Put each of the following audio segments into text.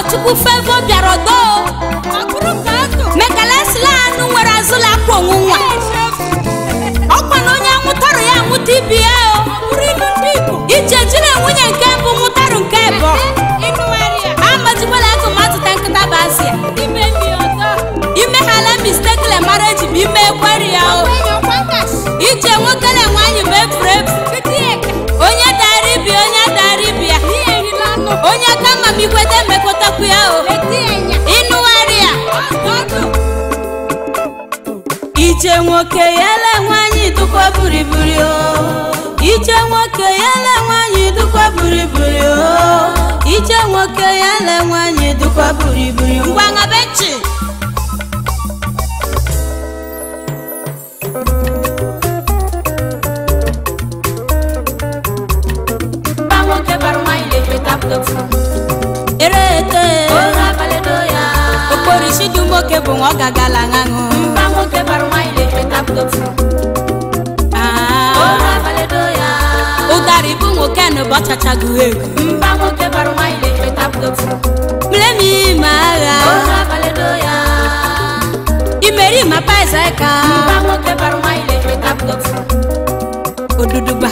ọgọchukwu fevo bịara ọdọ mekalesila anụ nwere azụla akwa onwu nwa ọkwa na onye anwụtarụ ya anwụta ibi ya o ije jiri nwunye nke mbụ nwụtarụ nke bụ amajikwala atụmatụta nkịta bụ asịa imeghala mistekle mara eji bụ ime ekweri ya o ije nwoke na nwaanyị bụ efuru efu onye dara ibi onye dara ibi ya onye kama m ikweta emekọtakwu ya o ịnụgharị ya ije nwoke yele nwaanyị dụkwa buriburi o ije nwoke yele nwaanyị dụkwa buriburi o ije nwoke yele nwaanyị dụkwa buriburi ngwa ngabechi erete okporisi dị nwoke bụ nwa ọ gagala ṅaṅụ ụdarị bụ nwoke na ụbọchachago ego mlemi ma agha imeri ma paisaka oduduba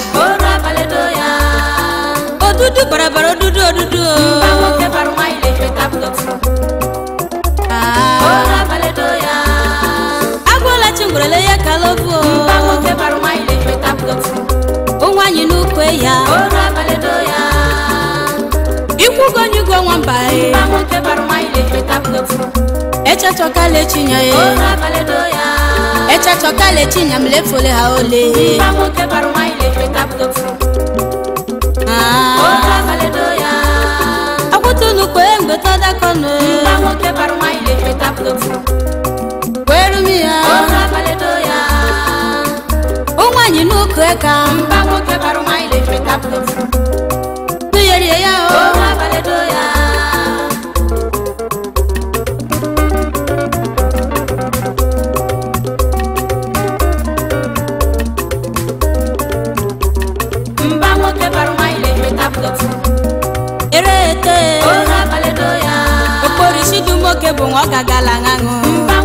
odudu barabara odudu odudu agwụla chingwerele ya kalofu onwanyị n'ukwe ya ikwugonyugo nwamba echachọkala echinya ya echachọkala echinya m lefole ha ole akwụtụnukwe mgbe tọdakọnụ kwerumi ya onwanyị n'ukwe ka nụyerie ya o erete okporisi dị nwoke bụ nwa ọ gagala ṅaṅụ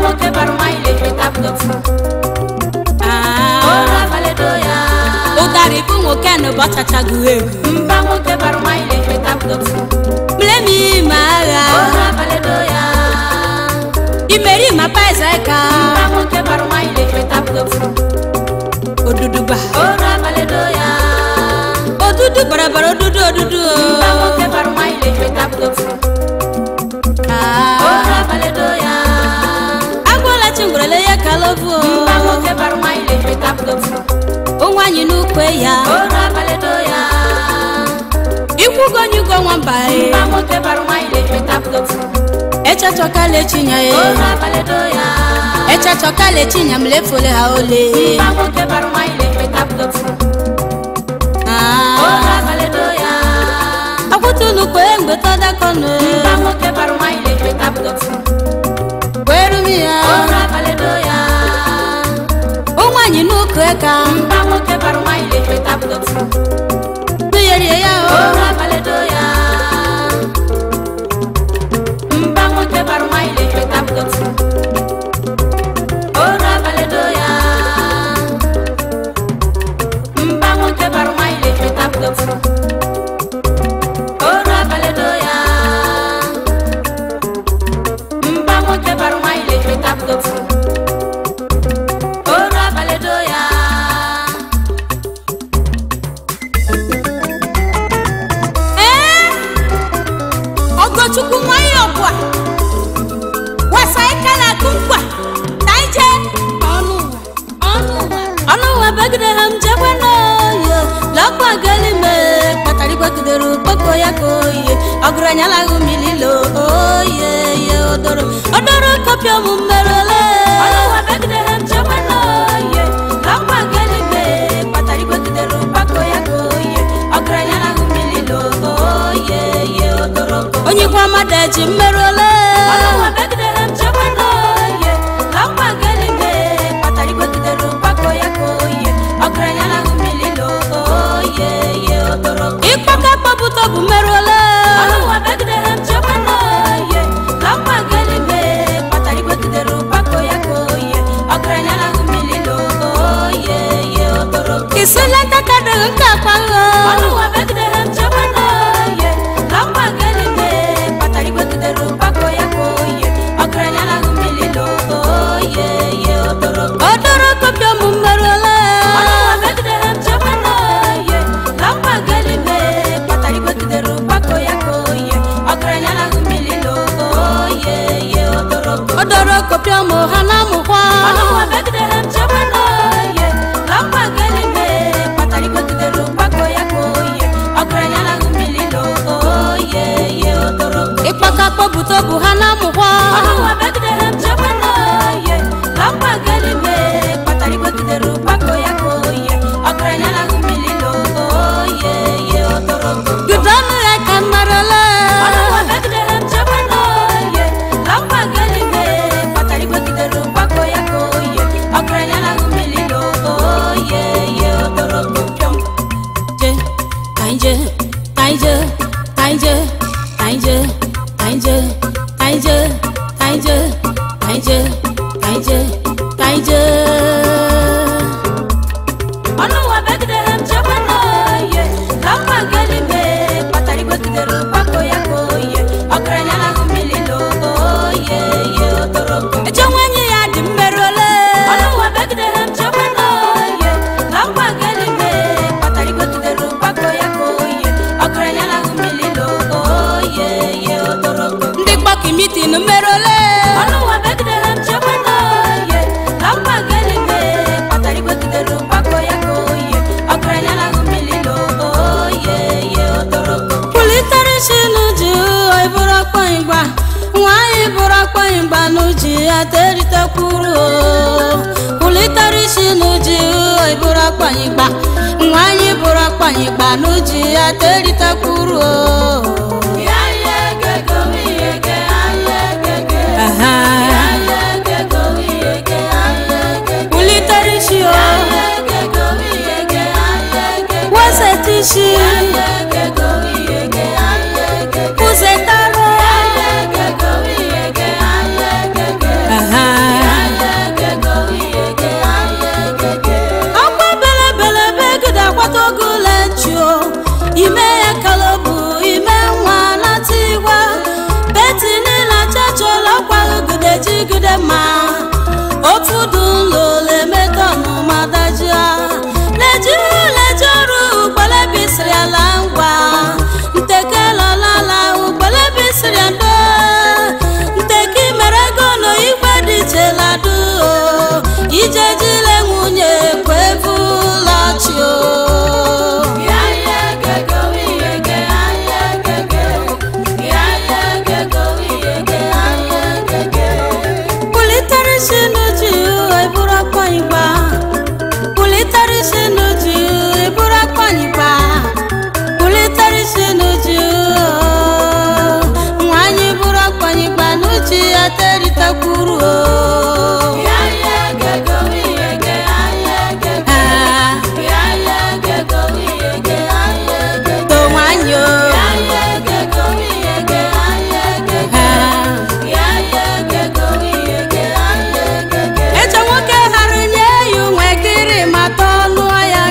ụdarị bụ nwoke na ụbọchachago ego mlemi ma agha imeri ma paisaka oduduba odudu barabara odudu odudu agwala chingwerele ya kalovu onwanyị n'ukwe ya ikwugonyugo nwamba echachọkala echinya ya echachọkala echinya m lefole ha ole akwụtụnukwe mgbe tọdakọnụ kwerumi ya onwanyị n'ukwe ka nụyerie ya o ee ọgọchukwu nwanyị ọbụa wasa ike na-akụ nkwa na ije ọnụ ụwa bagide ha m jekwe n'oye lọkwa galime kpatara igbagidere ukpoko ya ka oye ọgụranyalahụ mililo oye ye odoro odoro kopịa ụmụ mmerele onye kwa mmadụ eji mmerụole ịkpaka kpọpụta bụ mmerụole isule takadị nke akpaghọ Ọnụwa megidere m chekwa n'oye na mma gelime kpatara igwe gidere ụkpako ya ka oye ọgaranya na ahụ mmiri oye ye odoro odoro kopịa mụ mmerụla Ọnụwa megidere m chekwa n'oye na mma gelime kpatara igwe gidere ụkpako ya ka oye ọgaranya na ahụ mmiri oye ye odoro odoro kopịa mụ ha na amụkwa Ọnụwa megidere m chekwa n'oye na mma gelime kpatara igwe gidere ụkpako ya ka oye ọgaranya na ahụ mmiri oye ye odoro ịkpaka kpọpụta bụ ha na amụkwa Ọnụwa megidere m chekwa n'oye na mma gelime kpatara igwe gidere ụkpako ya ka oye ọgaranya na ahụ mmiri oye ye odoro bido ọnụ ya ka mmerụla Ọnụwa megidere m chekwa n'oye na mma gelime kpatara igwe gidere ụkpako ya ka oye ọgaranya na ahụ mmiri oye ye odoro pịọm je kaije kaije kaije kaije kaije kaije kaije kaije kaije kaije Ọnụwa megidere m chekwa n'oye na mma gelime kpatara igwe gidere ụkpako ya ka oye ọgaranya na ahụ mmiri oye ye odoro eche nwenye ya dị mmerụla Ọnụwa megidere m chekwa n'oye na mma gelime kpatara igwe gidere ụkpako ya ka oye ọgaranya na ahụ mmiri oye ye odoro ndị gbaki mitin mmerụla Ọnụwa megidere m chekwa n'oye na mma gelime kpatara igwe gidere ụkpako ya ka oye ọgaranya na ahụ mmiri oye ye odoro kwulitere isi n'uju ịbụrụ ọkpọnyịgba nwaanyị bụrụ ọkpọnyịgba n'uji ya teritekwuru kwulitere isi n'uju ịbụrụ ọkpọnyịgba nwaanyị bụrụ ọkpọnyịgba n'uji ya teritekwuru Ya ye gego iye ge aye gege Aha. Ya ye gego iye ge aye gege kwulitere isi o Ya ye gego iye ge aye gege weseta isi Ya ye gego iye ge aye gege kwụzetara Ya ye gego iye ge aye gege Aha. Ya ye gego iye ge aye gege akwa belebelebe gide akwata oge ụlọ echuo ime ya kalobu ime nwa nata igwe beti niile chachọla ọkwagide jigide ma ofu dị ụlọ lemeta ọnụma dajia lejiri leji ọrụ ugbelebisiri ala ngwa ntekelolala ugbelebisiri ndo nteki mere ego na igwe dị cheladu ije jile nwunye kwevulachi o Ya ye gego iye ge aye gege Ya ye gego iye ge aye gege kwulitere isi n'uju eburu akpọnyịgba kwulitere isi n'uju eburu akpọnyịgba kwulitere isi n'uju nwanyị buru akpọnyịgba n'uju ya teritekwuru o Ya ye gego iye ge aye gege Ah, Ya ye gego iye ge aye gege to nwanyị o Ya ye gego iye ge aye gege Ah. Ya ye gego iye ge aye gege eche nwoke ghara nye ya unwe kiri mata ọnụ ya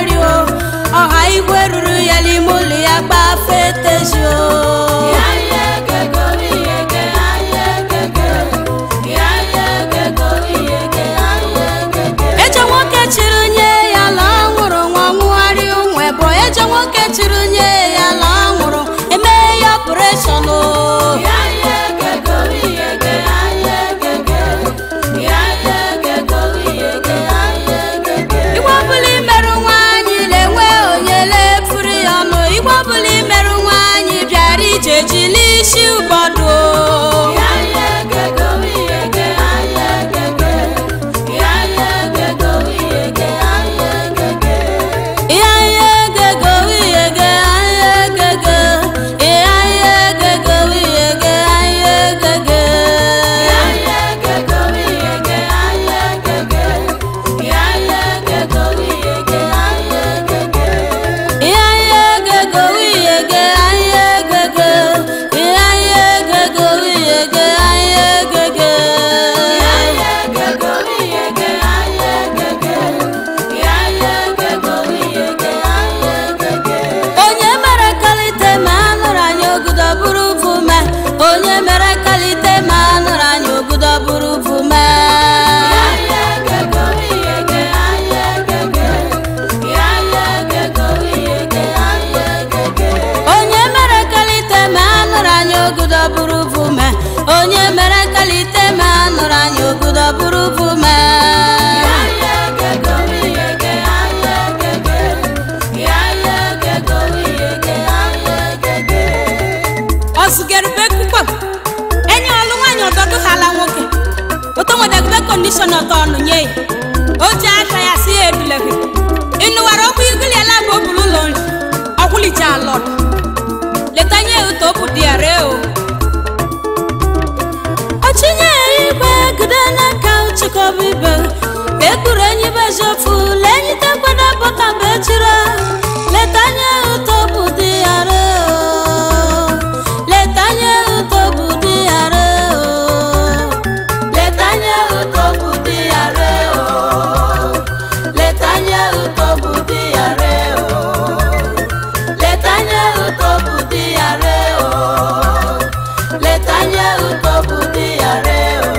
kọmishọna tọnụ nye ya o ji aka ya si ya eduleghi ịnụwara ọkụ igiliela bụ obulu ụlọ nri ọkwụlicha alọd letanye ya ụtọ bụ di ya ree o ọchịnye igwe gide n'aka chịkọba ibe ekpuru enyi bejofu lenyi tekwada bọta bechira letanye ụtọ bụ di ya ree o letanye ụtọ bụ di ya ree o letanye ụtọ bụ di ya ree o letanye ụtọ bụ di ya ree o letanye ụtọ bụ di ya ree o letanye ụtọ bụ di ya ree o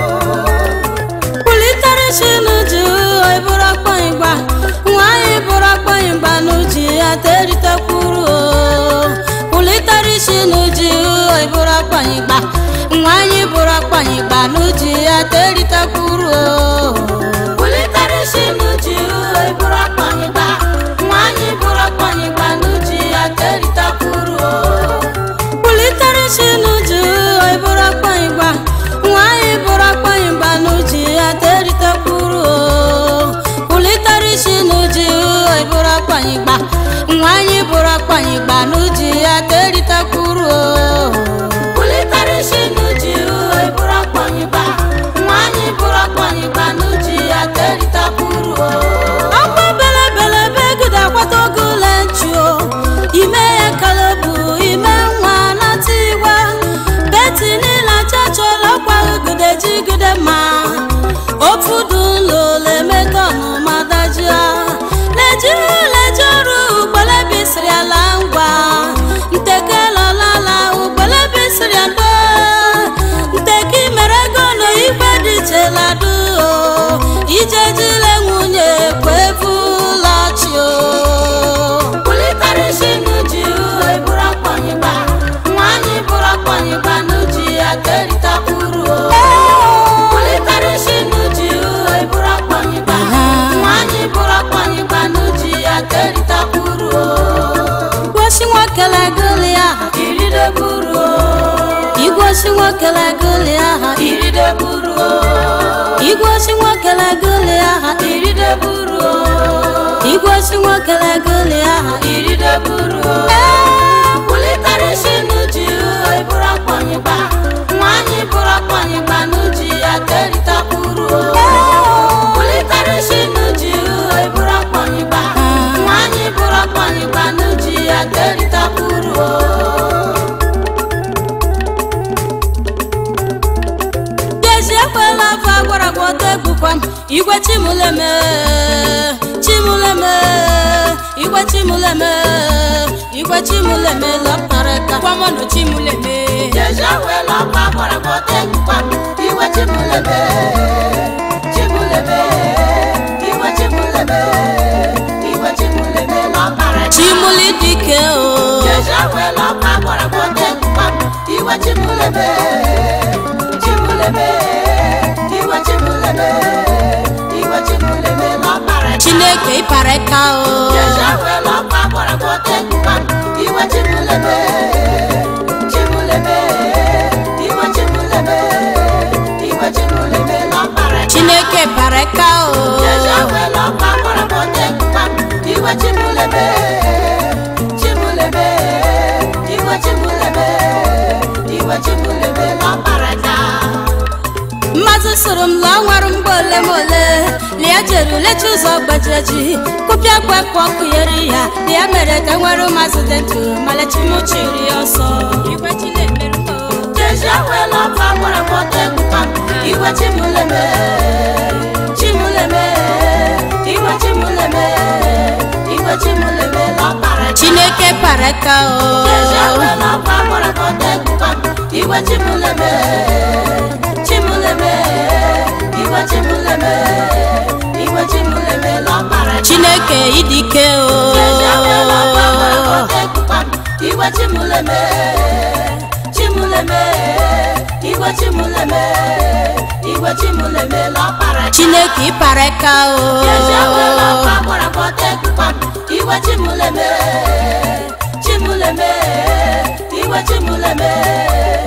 kwulitere chinuju ịbụrụ akpọnyịgba nwaanyị bụrụ akpọnyịgba n'uji ya teritekwuru o kwulitere chinuju ịbụrụ akpọnyịgba nwaanyị bụrụ akpọnyịgba n'uji ya teritekwuru o kwulitere chinuju ịbụrụ akpọnyịgba nwaanyị bụrụ akpọnyịgba n'uji ya teritekwuru o kwulitere chinuju ịbụrụ akpọnyịgba nwaanyị bụrụ akpọnyịgba n'uji ya teritekwuru o kwulitere chinuju ịbụrụ akpọnyịgba nwaanyị bụrụ akpọnyịgba n'uji ya teritekwuru o kwulitere chinuju ịbụrụ akpọnyịgba nwaanyị bụrụ akpọnyịgba n'uji ya teritekwuru o ọkwa belebele begide akwata oge ụlọ nchuo ime ya kalebu ime nwa nata igwe beti niile achachọla ọkwa ugide jigide ma ofu dị ụlọ lemetọnụ madajia lejiri leje ọrụ ugbelebisiri ala ngwa ntekelọlala ugbelebisiri ndo nteki mere ego na igwe dị cheladu ijejile nwunye kwevulachi o kwulitere chinuji eburu akpọnyịgba nwaanyị bụrụ akpọnyịgba n'uji ya keritakwuru o kwulitere chinuji eburu akpọnyịgba nwaanyị bụrụ akpọnyịgba n'uji ya keritakwuru o igwosi nwokele goli aha irideburu o igwosi nwokele goli aha irideburu o igwosi nwokele goli aha irideburu o igwosi nwokele goli aha irideburu o kwulitere chinuji eburu akpọnyịgba nwaanyị bụrụ akpọnyịgba n'uji ya keritakwuru o kwulitere chinuji eburu akpọnyịgba nwaanyị bụrụ akpọnyịgba n'uji ya keritakwuru o Gezi ekwela afọ agwara gwọta egbukwa m igwe chimuleme chimuleme igwe chimuleme igwe chimuleme lọtarịta kwamọnụ chimuleme Gezi ekwela afọ agwara gwọta egbukwa m igwe chimuleme chimuleme igwe chimuleme igwe chimuleme lọtarịta chimuli dike o Gezi ekwela afọ agwara gwọta egbukwa m igwe chimuleme chimuleme igwe chimuleme igwe chimuleme lọtarịta chineke ịpara ka o Iwe chimuleme, chimuleme, iwe chimuleme, iwe chimuleme lọpara. chineke para ka o Jejewe lọpa kpọrọ bọte kpam. Iwe chimuleme, chimuleme, iwe chimuleme, iwe chimuleme lọpara ka. mmadụ soro m lụọ nwere mgbe ole ma ole lia jere lecha ụzọ gbajireji kụpịa gbapụ ọkụ yeri ya ya mere ka nwere ụmazị dị ndụ malechimụchiri ya ọsọ igwe chinemerụ m o. Jejewe lọpa kpọrọ bọte kpam. Iwe chimuleme, chimuleme, iwe chimuleme, iwe chimuleme lọpara ka. chineke para ka o Jejewe lọpa kpọrọ bọte kpam. Iwe chimuleme, chimuleme, iwe chimuleme, iwe chimuleme lọpara ka. chineke idike o Jejewe lọpa kpọrọ bọte kpam. Iwe chimuleme, chimuleme, iwe chimuleme, iwe chimuleme lọpara ka. chineke ịpara ka o Jejewe lọpa kpọrọ bọte kpam. Iwe chimuleme, chimuleme, iwe chimuleme,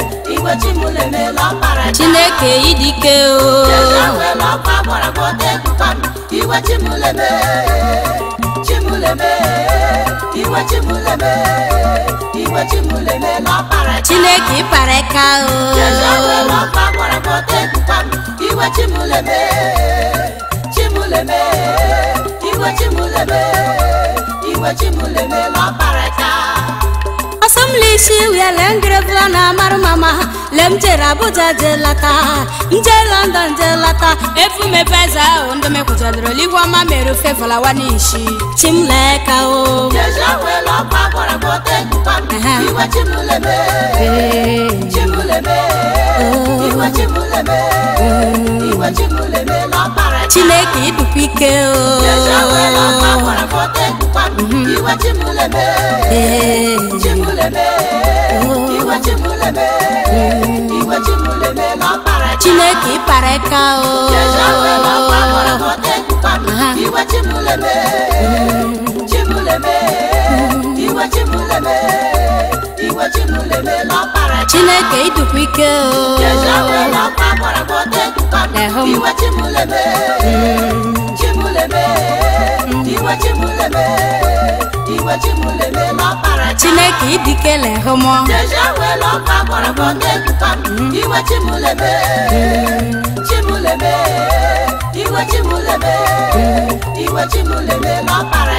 iwe chimụlemela ọkpara chineke idike o ewela ọkwa gbara gbọta ekwukwa m iwe chimụleme chimụleme iwe chimụleme iwe chimụlemela ọkpara chineke ịpara ka o ewela ọkwa gbara gbọta ekwukwa m iwe chimụleme chimụleme iwe chimụleme iwe chimụlemela ọkpara asọmlisi wiele ngirevla na amarụ mama lem jere abuja je lata nje london je lata efu mepeza ahụ ndị mekwụjadoro ligwe ọma mere ofe fọlawa n'ishi chimleka o ewela ọkwa gbara gbọta ekwukwa m Aha. iwe chimụleme Ee. chimụleme iwe chimụleme iwe chimụleme n'ọkpara chineke idukwa ike o ewela ọkwa gbara gbọta ekwukwa m iwe chimụleme Ee. chimụleme iwe chimụleme iwe chimụleme n'ọkpara chineke ịpara ka o ewela ọkwa gbara gbọta ekwukwa m Aha. iwe chimụleme chimụleme iwe chimụleme iwe chimụleme n'ọkpara chineke idukwa ike o ewela ọkwa gbara gbọta ekwukwa m Ehum. iwe chimụleme chimụleme iwe chimụleme iwe chimụleme n'ọkpara chineke idikele hụmọ ewela ọkwa gbara gbọta ekwukwa m iwe chimụleme chimụleme iwe chimụleme iwe chimụleme n'ọkpara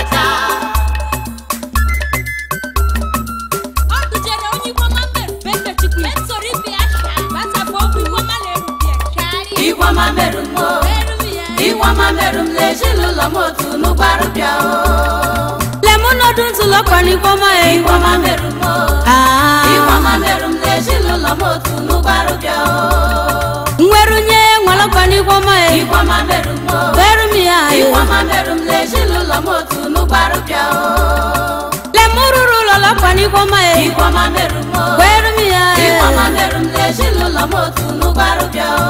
Ọ dụjere onye Igbo ma mere bete chukwu ya soro ibe ya shaa gbasapụ okwu Igbo ma na-eru bịa shaa Igwama merụ m o eru ya Igwama merụ m n'ezinụlọ m otu n'ụgbarụ bịa o lemonọdụ ntụlọkwanikọma e Igwama merụ m o Ah. Igwama merụ m n'ezinụlọ m otu n'ụgbarụ bịa o nwerunye nwalọkwanikọma e Igwama merụ m o verumia e Igwama merụ m n'ezinụlọ m otu n'ụgbarụ bịa o lemururu lọlọkwanikọma e Igwama merụ m o verumia e Igwama merụ m n'ezinụlọ m otu n'ụgbarụ bịa o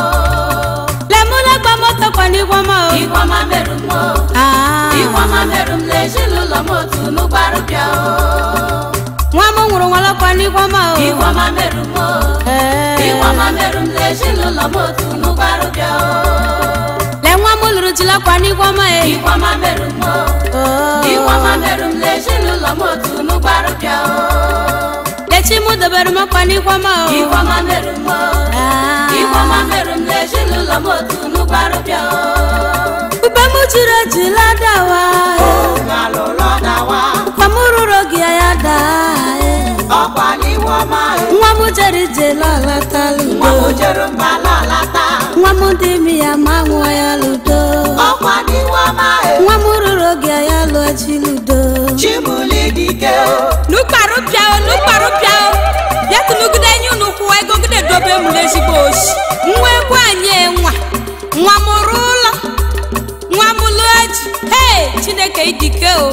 lemulagbamotakwanikọma o Igwama merụ m o Ah. Igwama merụ m n'ezinụlọ m otu n'ụgbarụ bịa o nwa m nwụrụ nwalọkwanikọma o Igwama merụ m o Eh. Igwama merụ m n'ezinụlọ m otu n'ụgbarụ bịa o le nwa m lụrụ jilakwanikọma e Igwama merụ m o Oh. Igwama merụ m n'ezinụlọ m otu n'ụgbarụ bịa o lechi m dobere makwanikọma o Igwama merụ m o Ah. Igwama merụ m n'ezinụlọ m otu n'ụgbarụ bịa o ube m jiri ejila dawa Ngalụlọ dawa kwa m rụrụ gị ya daa e. ọkwa n'iwu ọma nwa m jere ije lọlatala nwa m udo jere mba lọlata nwa m dị imi ya ma nwa ya ludo ọkwa n'iwu ọma nwa m rụrụ oge ya lụọ ji ludo Chimuli dike o n'ụkparụ bịa o n'ụkparụ bịa o bịa tụnụgide enyi unu kwụwa ego gide dobe m n'ezigbo oshi nwa egwu anyị nwa nwa m rụ ụlọ nwa m lụọ ji hei chineke idike o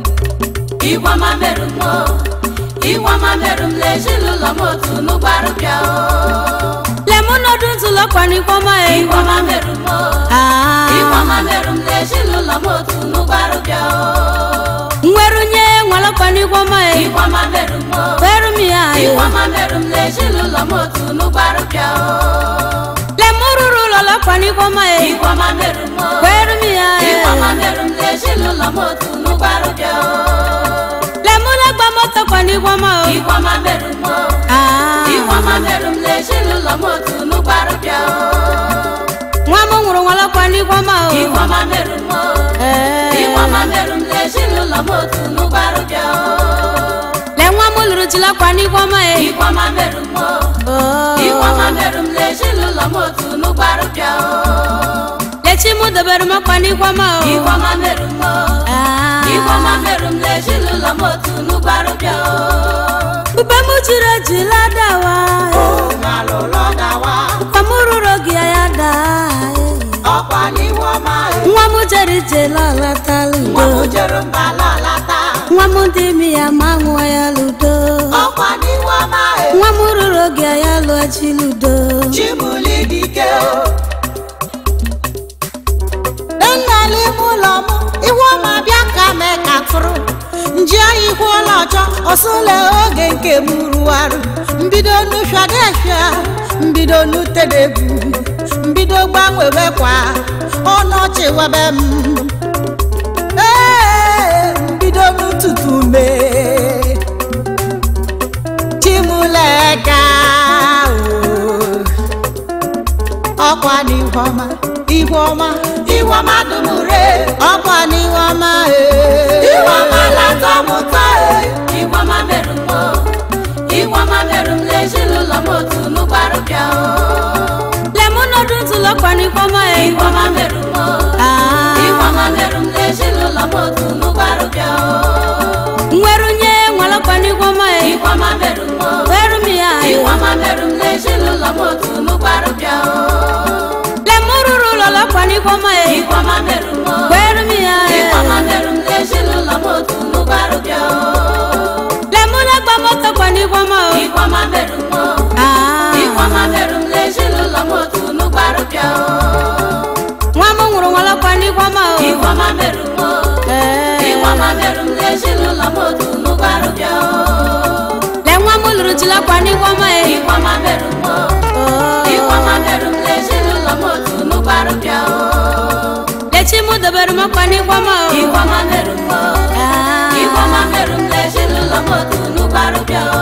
Igwama merụ m o Igwama merụ m n'ezinụlọ m otu n'ụgbarụ bịa o lemonọdụ ntụlọkwanikọma e Igwama merụ m o Ah. Igwama merụ m n'ezinụlọ m otu n'ụgbarụ bịa o nwerunye nwalọkwanikọma e Igwama merụ m o verumia e Igwama merụ m n'ezinụlọ m otu n'ụgbarụ bịa o lemururu lọlọkwanikọma e Igwama merụ m o verumia e Igwama merụ m n'ezinụlọ m otu n'ụgbarụ bịa o lemulagbamotakwanikọma o Igwama merụ m o Ah. Igwama merụ m n'ezinụlọ m otu n'ụgbarụ bịa o nwa m nwụrụ nwalọkwanikọma o Igwama merụ m o Eh. Igwama merụ m n'ezinụlọ m otu n'ụgbarụ bịa o le nwa m lụrụ jilakwanikọma e Igwama merụ m o Oh. Igwama merụ m n'ezinụlọ m otu n'ụgbarụ bịa o lechi m dobere makwanikọma o Igwama merụ m o Ah. Igwama merụ m n'ezinụlọ m otu n'ụgbarụ bịa o ube m jiri ejila dawa Ngalụlọ dawa kwa m rụrụ oge ya daa e. ọkwa n'iwu ọma nwa m jere ije lọlatala nwa m udo jere mba lọlata nwa m dị imi ya ma nwa ya ludo ọkwa n'iwu ọma nwa m rụrụ oge ya lụọ ji ludo Chimuli dike o Nnala ime ụlọ m iwu ọma bịa ka mee ka tụrụ nji oyi ihu ụlọ ọjọ ọsụle oge nke m rụwarụ mbido nushadesha mbido nutedegwu mbido gbanwewekwa ọnọchị webe m Ee, mbido n'ụtụtụ mee chimuleka ọkwa n'ihu ọma ihu ọma ihu ọma dumure ọkwa n'ihu ọma ihu ọma latọ m ụtọ ihu ọma merụ m o. ihu ọma merụ m n'ezinụlọ m otu n'ụgbarụ bịa o lemonodu ntụlọkwa n'ihu ọma ihu ọma merụ m o. ihu ọma merụ m n'ezinụlọ m otu n'ụgbarụ bịa o nwerunye nwalọkwa n'ihu ọma ihu ọma merụ m o. weru m ya ihu ọma merụ m n'ezinụlọ m otu n'ụgbarụ bịa o lemururu ụlọlọkwa n'ihu ọma ihu ọma merụ m o. weru m ya ihu ọma merụ m n'ezinụlọ m otu n'ụgbarụ bịa o lemulagba motokwa n'ihu ọma ihu ọma merụ m o. ihu ọma merụ m n'ezinụlọ m otu n'ụgbarụ bịa o nwa m nwụrụ nwalọkwa n'ihu ọma ihu ọma merụ m o. ihu ọma merụ m n'ezinụlọ m otu n'ụgbarụ bịa o le nwa m lụrụ jilakwa n'ihu ọma ihu ọma merụ m o. ihu ọma merụ m n'ezinụlọ m otu n'ụgbarụ bịa o lechi m dobere m ọkwa n'ihu ọma ihu ọma merụ m o. ihu ọma merụ m n'ezinụlọ m otu n'ụgbarụ bịa o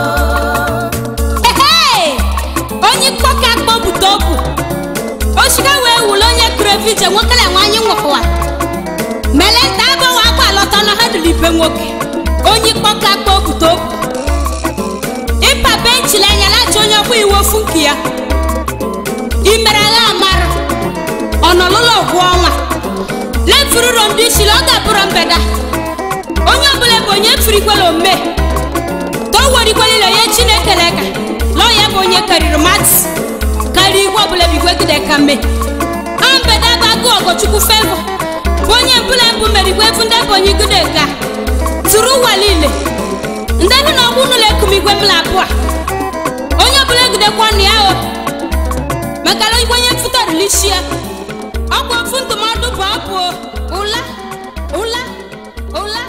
Ehee! onye kpọka kpọpụta obu oshiga wee wule onye kụrụ evije nwokele nwanyị nwụkwa mele nta agbawa akwa alọta na ha dịrị ibe nwoke onye kpọka kpọpụta obu ịpa benchili anya lacha onye ọkwa iwe ofu nke ya imere agha amara ọnọlụlọ ọgwụ ọnwa lefururo ndị ishili ọ ga-abụrụ mbeda onye ọbụla bụ onye firikwela ome towerikwalile onye chineke leka lọọ ya bụ onye karịrị mati karịa igwe ọbụla bigwegide ka mme ambeda bụ agụ ọgọchukwu fevo bụ onye mbụla mbụ merigwe efu ndị bụ onye igude ga tụrụ ụwa niile ndị nụ na ọgbụ n'ụlọ ekumigwe mbụla abụọ onye ọbụla egidekwa ọnụ ya o maka na igwe onye mfụtarịlishia ọkwa ofu ndụmọdụ bụ ọbụ ụla ụla ụla